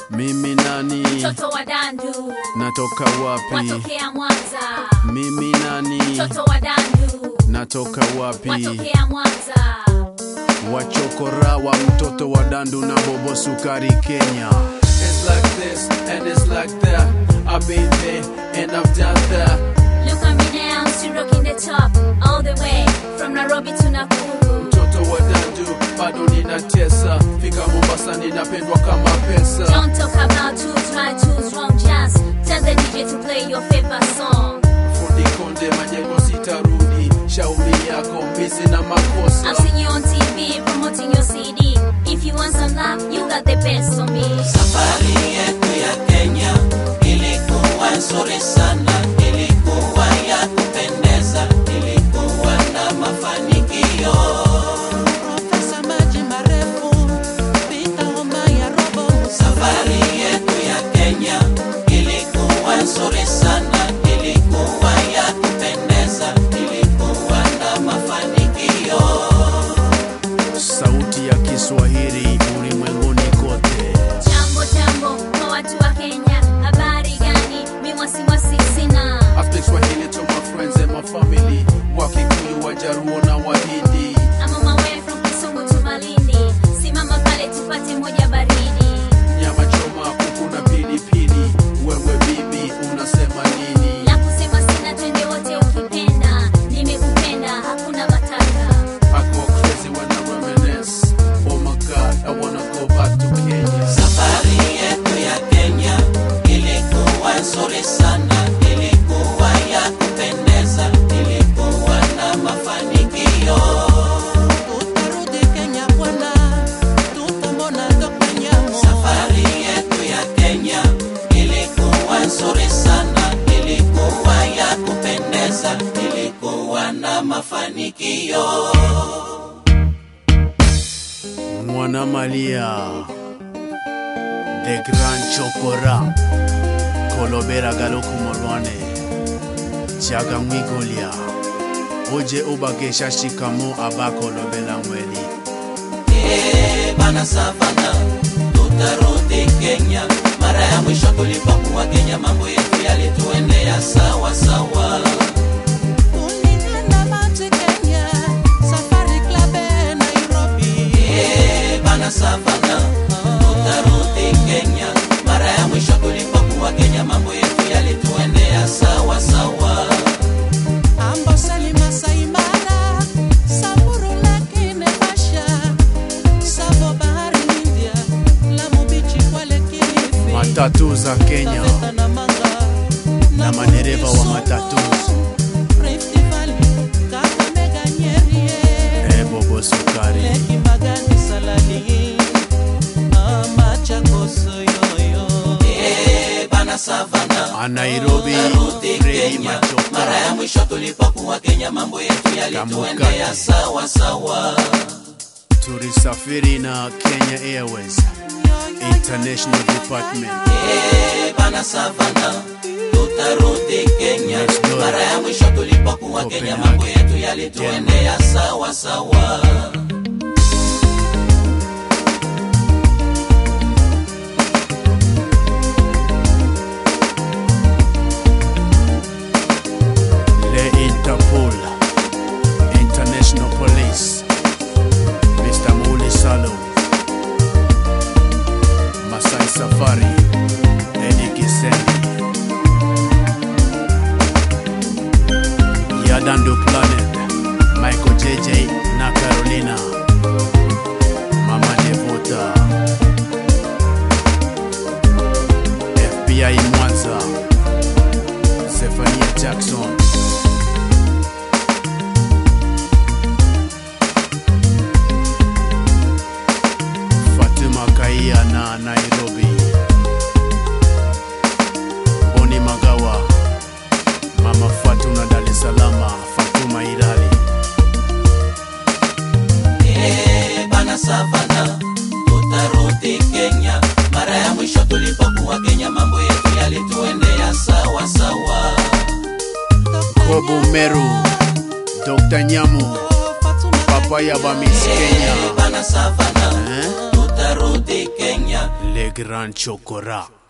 Mimi nani? mtoto wa dandu Natoka wapi? watokea mwanza Mimi nani? mtoto wa dandu Natoka wapi? watokea mwanza Wachokora wa mtoto wa dandu na bobo sukari Kenya. It's like this and it's like that. I've been there and I've done that. look at me now still rocking the top all the way from nairobi to nakuru Mtoto wa dandu bado ninatesa, fika Mombasa ninapendwa kama pesa. don't talk about who's right who's wrong just tell the dj to play your favorite song Fundi konde majengo sitarudi, shauri yako mbizi na I've makosa. seen you on TV promoting your CD. If you want some love, you got the best for me. Safari yetu ya Kenya ilikuwa nzuri sana, ilikuwa ya kupendeza, ilikuwa na mafanikio. Profesa maji marefu, pita homa ya robo. Safari yetu ya Kenya ilikuwa nzuri sana, ilikuwa ya kupendeza, ilikuwa na mafanikio. Sauti ya Kiswahili ulimwenguni kote. Jambo jambo kwa watu wa Kenya, habari gani? Mi wasiwasi sina. I speak Swahili to my friends and my family, Wakikuyu, Wajaruo na Wahindi. I'm on my way from Kisumu to Malindi. Simama pale tupate moja baridi. Nyama choma, kuku na pilipili. Wewe bibi unasema nini? La kusema sina, twende wote ukipenda. Nimekupenda, hakuna matata. I go crazy when I reminisce. Oh my God, I wanna go back to Kenya. Safari yetu ya Kenya ilikuwa nzuri sana, ilikuwa ya kupendeza, ilikuwa na mafanikio. Utarudi Kenya bwana, tutamwona Dr. Nyamo. Safari yetu ya Kenya ilikuwa nzuri sana, ilikuwa ya kupendeza, ilikuwa na mafanikio. Mwana Malia. The Grand Chokora. Kolobera Galoku Morwane. Chaga Mwigolia. Oje Obagesha Shikamo Abako Lobela Mweli. Eh, bana savana tutarudi Kenya. Mara ya mwisho tulipokuwa Kenya, mambo yetu yalituendea sawa sawa. Tulienda Mati Kenya, Safari Club eh, Nairobi. Eh, bana savana tutarudi Kenya. Mara ya mwisho tulipokuwa Kenya, mambo yetu yalituendea sawa sawa. Amboseli Masai Mara, Samburu Lake Naivasha, Savo Bahari India, Lamu Beach Kwale Kilifi, Matatu za Kenya Taveta na Manga, na madereva wa matatu. Rift Valley, Kakamega Nyeri, eh, Eh, Bobo Sukari. Leki Magadi Salali, ah, Machakos yoyo. Eh, bana Savana, A Nairobi, tutarudi Fredi Kenya. Machoka. Mara ya mwisho tulipokuwa Kenya, mambo yetu yalituendea Kamukati. sawa sawa. Tulisafiri na Kenya Airways International Department. Eh, bana Savana, tutarudi Kenya. Next door. Mara ya mwisho tulipokuwa Kenya, Copenhagen. mambo yetu yalituendea sawa sawa. Le Interpol International Police Mr. Muli Salo Masai Safari Eddie Kisendi Yadandu Planet Michael JJ na Carolina Mama Devota FBI Mwanza Zephania Jackson Fatima Kaia na Nairobi Boni Magawa Mama Fatuna Dar es Salaam Fatuma Irali Eh, bana Savana, tutarudi Kenya. Mara ya mwisho tulipokuwa Kenya, mambo yetu yalituendea sawa sawa. Kobo Meru Dr. Nyamu Papaya Bamis Kenya bana savana eh? tutarudi kenya Le Grand Chokora.